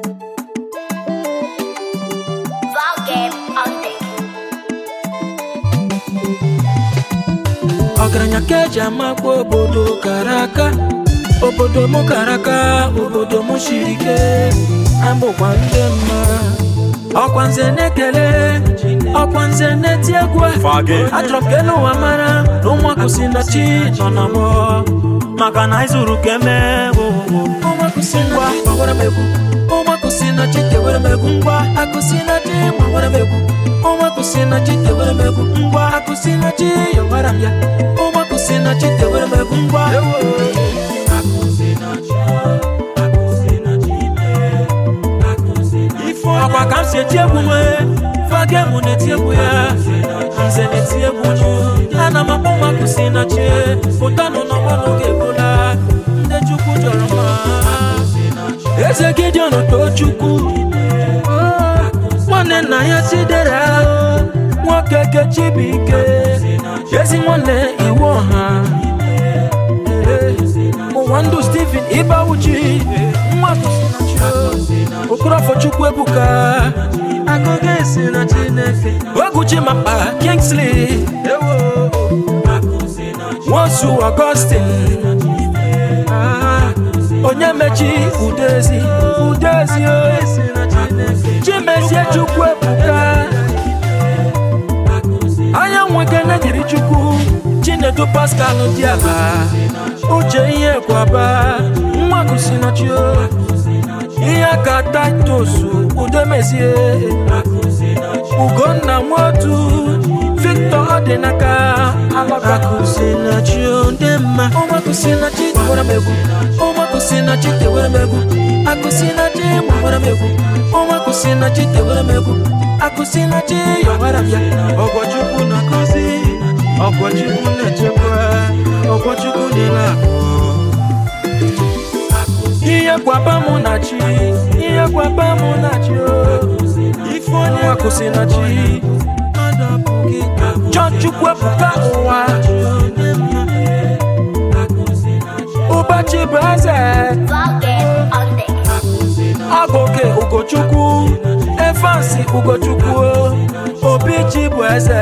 Volume on deck. ọgaranya ka eji amakwa obodo kara aka obodo m kara aka obodo m siri ike abụkwa ndị mma ọkwa nze na-ekele ọkwa nze na-eti egwu a. Fagin. achọrọ m ka elu ụwa mara na ụmụaka si na chi nọ na mọ maka na anyị zuru ka eme ụmụaka si na chi gbawara m egwu ụmụaka si na chi tewere m egwu ngwa akụ si na chi gbawara m egwu ụmụaka si na chi tewere m egwu ngwa akụ si na chi yọwara m ya ụmụaka si na chi tewere m egwu ngwa ọkwa ka m si eti egwu nwee fagem na-eti egwu ya nze na-eti egwu nụ ana m akpọ ụmụaka si na chi pụtanụ n'ọnwa n'oge ebola ndị chukwu jọrọ mma eze gideon tochukwu nwanne nna ya chidera nwoke kechibike ezi nwanne iwu ọha ụwa ndụ steven ịbawuchi nwa okorofọ chukwu ebuka agụga esi na chineke oguchi mapa kingsley nwosu augustin Ah, onye mechi udezi udezi o chimezie chukwu ebuka anya nwekene dịrị chukwu chinedu pascal diaba uche ihe kwaba nwa gụsinachio ihe ka titus udemezie ugonna nwotu victor ọdịnaka akụsinachio ndị mma ụmụakụsinachi gbawara m egwu ụmụakụsinachi tewere m egwu akụsinachi gbawara m egwu ụmụakụsinachi tewere m egwu akụsinachi yọwara m ya ọgwọchukwu na-akụzi ọgwọchukwu na-echekwa ọgwọchukwu na-ele akụ ihe gwaba mụ na chi ihe gwaba mụ na chi o ife onye akwụsị na chi chọọ chukwu ebuka ụwa ụbọchị bụ eze Volume on deck. ọgụke ugochukwu efansi ugochukwu obi chi bụ eze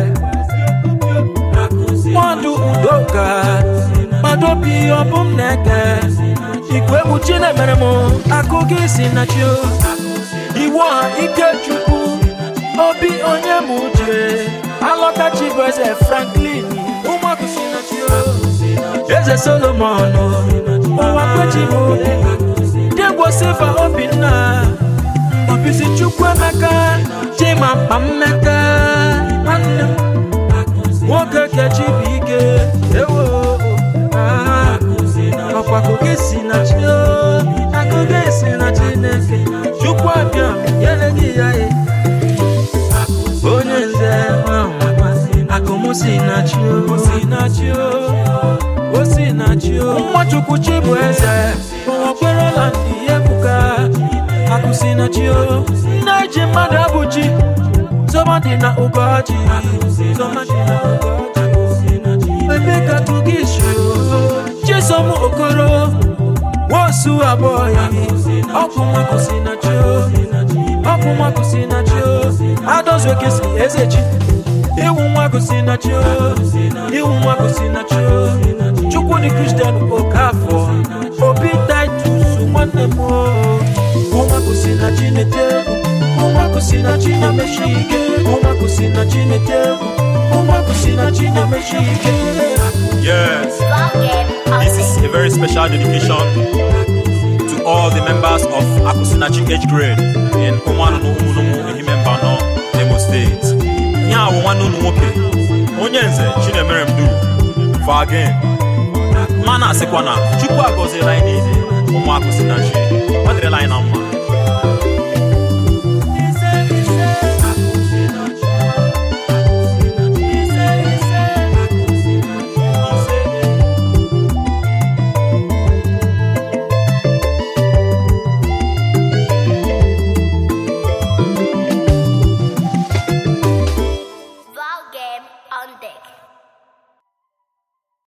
mmadụ udoka madobi ọbụm na-eke igwe egwu chinemere m akụ gị si na chi o. iwu ọha ike chukwu obi onye m uche alọtachi bụ eze franklin ụmụakụ si na chi o. eze solomon ụwa kwechi m obi dịgwo silva obinna obisi chukwu emeka chima mkpa mmeka nwanne m nwoke kechi bụ ike ewo ah, ọkwa akụkọ si na chi o, akụkọ si na chineke chukwu abịa nyere gị ya e onye nze akụmụ si na chi o si na chi o o si na chi o nwachukwu chi bụ eze ụwa kwerela ndị ebuka akụ si na chi o nne ji mmadụ abụ chi zọma dị na ụgọji zọma dị na ụgọji ebe ka tụgị shi chisom okoro nwosu abụọ ya ọkụ nwakụ si na chi o ọkụ nwakụ si na chi o adọzuoke si eze chi iwu nwakụ si na chi o iwu nwakụ si na chi o chukwu dị kristian okafọ obi titus nwanne m o ụmụakụ si na chi na-ete egwu ụmụakụ si na chi na-emechi ike ụmụakụ si na chi na-ete egwu ụmụakụ si na chi na-emechi ike Yes, Volume on this is deck. a very special dedication to all the members of Akusinachi age grade in Umanunu Umunumu Ehimembano, Imo State. Ihe a bụ nwanne unu nwoke, onye nze Chinemere Mdu, Fagin. Ma na-asịkwa na Chukwu agọziela anyị niile ụmụ Akusinachi. Ọ dịrịla anyị na mma.